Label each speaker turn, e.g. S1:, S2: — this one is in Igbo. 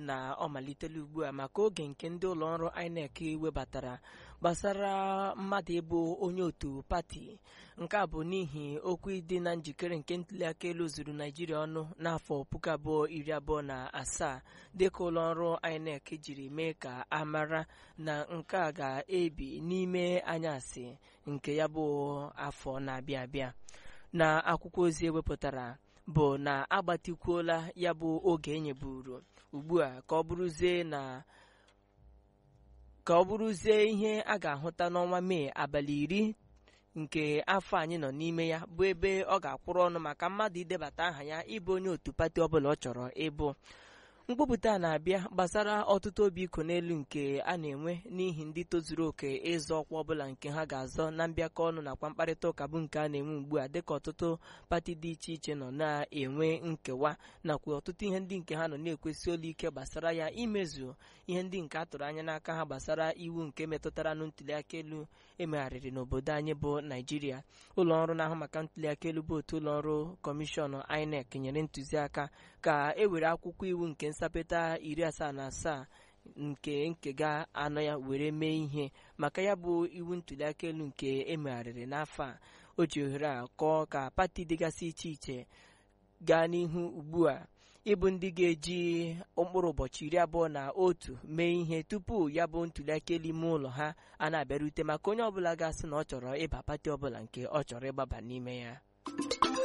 S1: na ọ malitela ugbu a maka oge nke ndị ụlọọrụ INEC webatara gbasara mmadụ ịbụ onye otu pati nke a bụ n'ihi okwu ịdị na njikere nke ntuliaka elu zuru naijiria ọnụ n'afọ puku abụọ iri abụọ na asaa dịka ụlọọrụ INEC jiri mee ka a mara na nke a ga-ebi n'ime anyasị nke ya bụ afọ na-abịa abịa na akwụkwọ ozi ewepụtara bụ na agbatikwuola ya bụ oge enyeburu ugbu a ka ọ bụrụzie na ka ọ bụrụzie ihe a ga-ahụta n'ọnwa mee abalị iri nke afọ anyị nọ n'ime ya bụ ebe ọ ga-akwụrụ ọnụ maka mmadụ idebata aha ya ịbụ onye otu pati ọbụla ọ chọrọ ịbụ mkpọpụta na-abịa gbasara ọtụtụ obi iko n'elu nke a na-enwe n'ihi ndị tozuru oke ịzọ ọkwa ọbụla nke ha ga-azọ na mbịakọ ọnụ nakwa mkparịta ụka bụ nke a na-enwe ugbu a dịka ọtụtụ pati dị iche iche nọ na-enwe nkewa nakwa ọtụtụ ihe ndị nke ha nọ na-ekwesị olu ike gbasara ya imezu ihe ndị nke a tụrụ anya n'aka ha gbasara iwu nke metụtara na ntuliaka elu emegharịrị n'obodo anyị bụ naijiria ụlọ ọrụ na-ahụ maka ntuliaka elu bụ otu ụlọ ọrụ kọmishọn INEC nyere ntụziaka ka e were akwụkwọ iwu nke nsapịta iri asaa na asaa nke nkega anọ ya were mee ihe maka ya bụ iwu ntuliaka elu nke emegharịrị n'afọ a o ji ohere a kọọ ka pati dịgasị iche iche gaa n'ihu ugbu a ịbụ ndị ga-eji mkpụrụ ụbọchị iri abụọ na otu mee ihe tupu ya bụ ntuliaka elu ime ụlọ ha a na-abịarute maka onye ọbụla ga-asị na ọ chọrọ ịba pati ọbụla nke ọ chọrọ ịgbaba n'ime ya